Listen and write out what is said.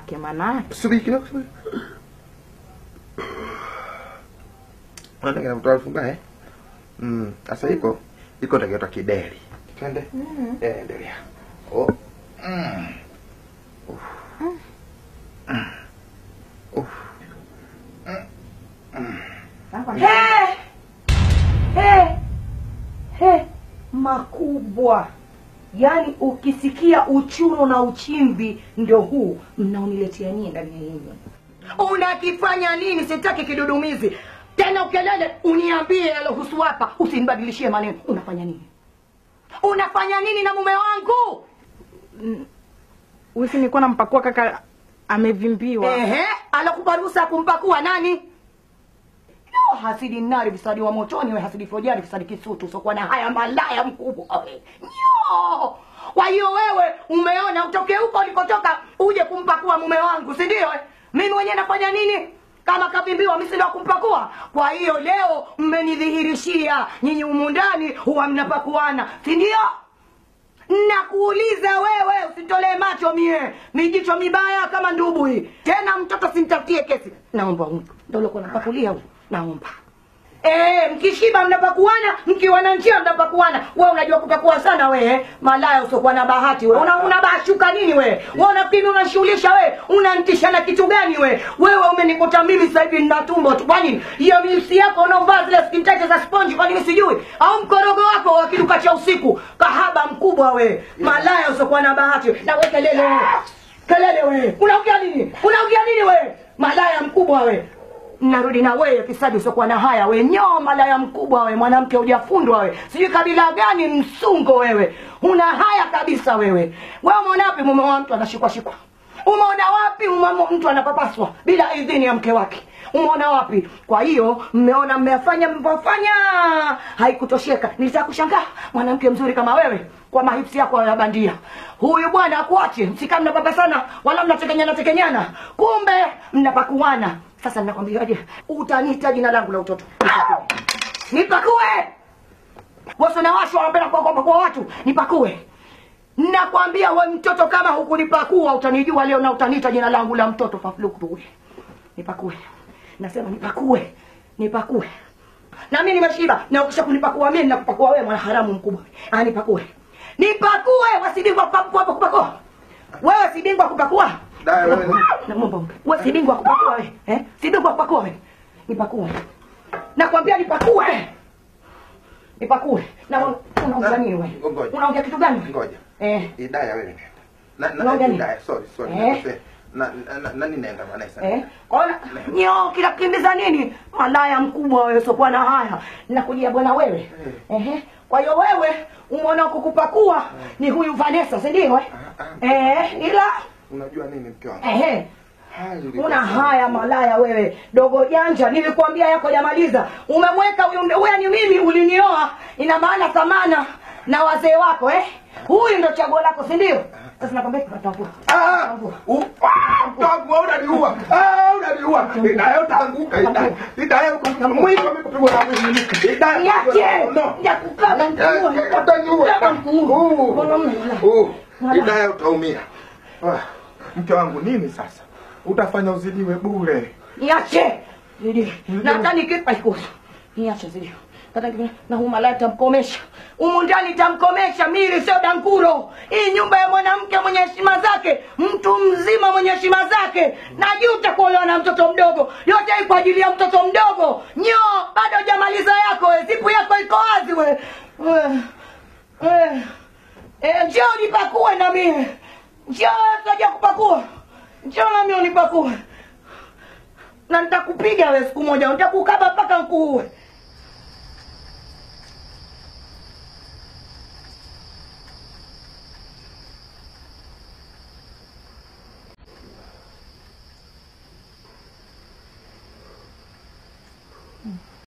wake manake. Subiri kidogo, subiri. Unaona kama mtu alifunga eh? Mm, sasa iko iko ndio kideri. Twende. Eh, endelea. Oh. Mm. Uff. Mm. Uff. He! He! He! Makubwa. Yaani ukisikia uchuno na uchimbi ndio huu mnaoniletea nyie ndani ya hii nyumba. Unakifanya nini? Sitaki kidudumizi tena. Ukelele uniambie yalohusu hapa, usinibadilishie maneno. Unafanya nini? Unafanya nini na mume wangu? Wisi nilikuwa nampakua kaka amevimbiwa. Ehe, alokupa ruhusa ya kumpakua nani? Yo, hasidi nari fisadi wa motoni we hasidi fojari fisadi kisutu sokuwa na haya malaya mkubwa we. Yo! Kwa hiyo wewe umeona utoke huko ulikotoka uje kumpakua mume wangu, si ndio? eh? Mimi mwenyewe nafanya nini? Kama kavimbiwa mimi si ndio kumpakua. Kwa hiyo leo mmenidhihirishia nyinyi humu ndani huwa mnapakuana, si ndio? Nakuuliza wewe, usitolee macho mie mijicho mibaya kama ndubu hii. Tena mtoto simtafutie kesi. Naomba huyu ndio ulikuwa unapakulia huyu, naomba Eh, mkishiba mnapakuana, mkiwa na njia mnapakuana. Wewe unajua kupakua sana wewe, malaya usiokuwa na bahati wewe. Una unabashuka nini wewe? Wewe unafikiri unashughulisha wewe? Unanitisha na kitu gani wewe? Wewe umenikuta mimi sasa hivi nina tumbo tu. Kwa nini? Hiyo mjusi yako unaovaa zile skin tight za sponge kwa nini sijui? Au mkorogo wako wa kiduka cha usiku? Kahaba mkubwa wewe. Malaya usiokuwa na bahati. Na wewe kelele wewe. Kelele wewe. Unaongea nini? Unaongea nini wewe? Malaya mkubwa wewe. Narudi na wewe fisadi usiokuwa na haya we nyoo malaya mkubwa we mwanamke hujafundwa we sijui kabila gani msungo wewe una haya kabisa wewe wewe umeona wapi mume wa mtu anashikwa shikwa umeona wapi mume mtu anapapaswa bila idhini ya mke wake umeona wapi kwa hiyo mmeona mmefanya mlivyofanya haikutosheka nilitaka kushangaa mwanamke mzuri kama wewe kwa mahipsi yako ya bandia huyu bwana akuache msikaa mnapapasana wala mnatekenyana tekenyana kumbe mnapakuana sasa ninakwambiaje utaniita jina langu la utoto nipakue wasi nawashwa wanapenda kwa kwa watu nipakue nakwambia we mtoto kama hukunipakua utanijua leo na utaniita jina langu la mtoto faflukue nipakue nasema nipakue nipakue na mimi nimeshiba na ukisha kunipakua mimi nakupakua wewe mwana haramu mkubwa ah nipakue nipakue wasibingwa kupakua kupakua wewe si bingwa kupakua Dai wewe. Naomba wewe si bingwa kupakua wewe. Eh? Si bingwa kupakua wewe. Nipakue. Nakwambia nipakue. Nipakue. Na unaongea nini wewe? Ngoja. Unaongea kitu gani? Ngoja. Eh. Idaya wewe nenda. Na Unaongea na nini? Idaya, sorry, sorry. Eh? nakosea. Na na- na nani naenda maana sana. Eh? Kwaona nyo kila kimbiza nini? Malaya mkubwa wewe sio na haya. Nakujia bwana wewe. Ehe. Kwa hiyo wewe umeona kukupakua ni huyu Vanessa, si ndio eh? Eh, ila Unajua nini mke wangu? ehe. Hali ilikuwa Una sawa. haya malaya wewe, dogo janja. Nilikwambia yako jamaliza. Umemweka huyu huyu ni mimi ulinioa, ina maana thamana na wazee wako eh? Huyu ndo chaguo lako, si ndio? Sasa nakwambia tutavua. Ah! u- ah, Tangu unaniua. Ah, unaniua. Idaya utaanguka Idaya. Idaya mwili umekupigwa na mwili. Idaya. Niache. No. Nitakukaba mkuue. Eh, utaniua. Kaba mkuue. Uh, Mwanamume. uh, Wala. Idaya utaumia. Ah, Mke wangu nini sasa? Utafanya uzidiwe bure. Niache. Zidi. Na hata nikipa ikusa. Niache zidi. Hata nikipa na huyu malaya tamkomesha. Humu ndani tamkomesha mili sio dankuro. Hii nyumba ya mwanamke mwenye heshima zake, mtu mzima mwenye heshima zake. Najuta kuolewa na mtoto mdogo. Yote hii kwa ajili ya mtoto mdogo. Nyo, bado hujamaliza yako we. Zipu yako iko wazi we. We. We. Eh, njoo nipakue na mie. Njoo taja kupakua. Njoo nami unipakue na nitakupiga wewe siku moja, nitakukaba mpaka nkuue.